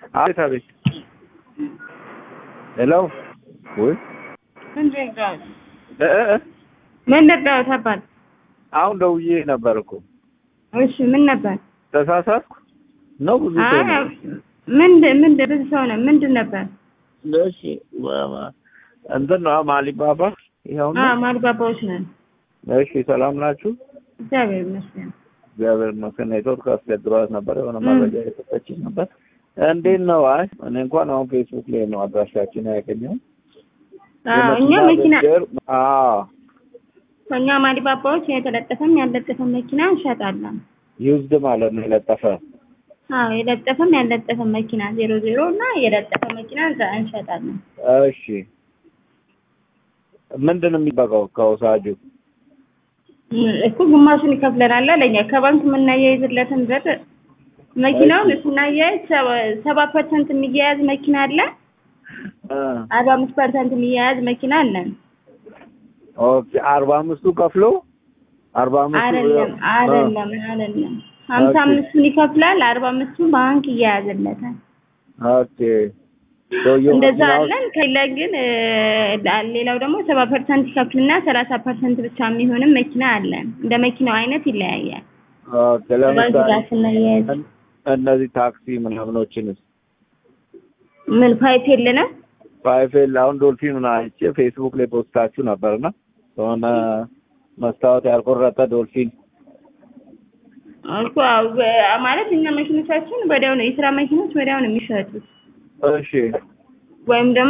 አቤት አቤት። ሄሎ ወይ ምንድን ነው እ እ እ ምንድን ነው ተባል? አሁን ደውዬ ነበር እኮ እሺ ምን ነበር? ተሳሳትኩ ነው ብዙ ሰው ነው። ምንድን ምንድን ብዙ ሰው ነው ምንድን ነበር? እሺ ማ- እንትን ነው ማሊባባ ይኸው ነው። አዎ ማልባባዎች ነን። እሺ ሰላም ናችሁ? እግዚአብሔር ይመስገን። እግዚአብሔር ይመስገን። ኔትወርክ አስቸግሯት ነበር። የሆነ እ። መረጃ የሰጠችኝ ነበር። እንዴት ነው? አይ እኔ እንኳን አሁን ፌስቡክ ላይ ነው አድራሻችን ያገኘው። አዎ እኛ መኪና አዎ ከእኛ ማሊባባዎች የተለጠፈም ያለጠፈም መኪና እንሸጣለን። ዩዝድ ማለት ነው የለጠፈ አዎ የለጠፈም ያለጠፈም መኪና ዜሮ ዜሮ እና የለጠፈ መኪና እንዛ- እንሸጣለን። እሺ ምንድን ነው የሚበቃው ከውሳጁ? እኮ ግማሹን ይከፍለናል ለኛ ከባንክ የምናያይዝለትን ብር መኪናውን ስናያይዝ ሰባ- ሰባ ፐርሰንት የሚያያዝ መኪና አለ። እ አርባ አምስት ፐርሰንት የሚያያዝ መኪና አለን። ኦኬ አርባ አምስቱ ከፍሎ አርባ አምስቱ አይደለም አይደለም አይደለም ሀምሳ ኦኬ። አምስቱን ይከፍላል። አርባ አምስቱ ባንክ እያያዝለታል። ኦኬ ሰውየው እንደዛ መኪናው- አለን። ከሌላ ግን እ፣ ሌላው ደግሞ ሰባ ፐርሰንት ይከፍልና ሰላሳ ፐርሰንት ብቻ የሚሆንም መኪና አለን። እንደ መኪናው አይነት ይለያያል። ኦኬ ባንክ ጋር ለምሳሌ ስናያይዝ እን- እነዚህ ታክሲ ምናምኖችንስ ምን ፓይፕ የለንም ፋይፌል አሁን ዶልፊኑን አይቼ ፌስቡክ ላይ ፖስታችሁ ነበርና የሆነ መስታወት ያልቆረጠ ዶልፊን እኮ አዎ፣ በ- ማለት እኛ መኪኖቻችን ወዲያው ነው የስራ መኪኖች ወዲያው ነው የሚሸጡት እሺ ወይም ደግሞ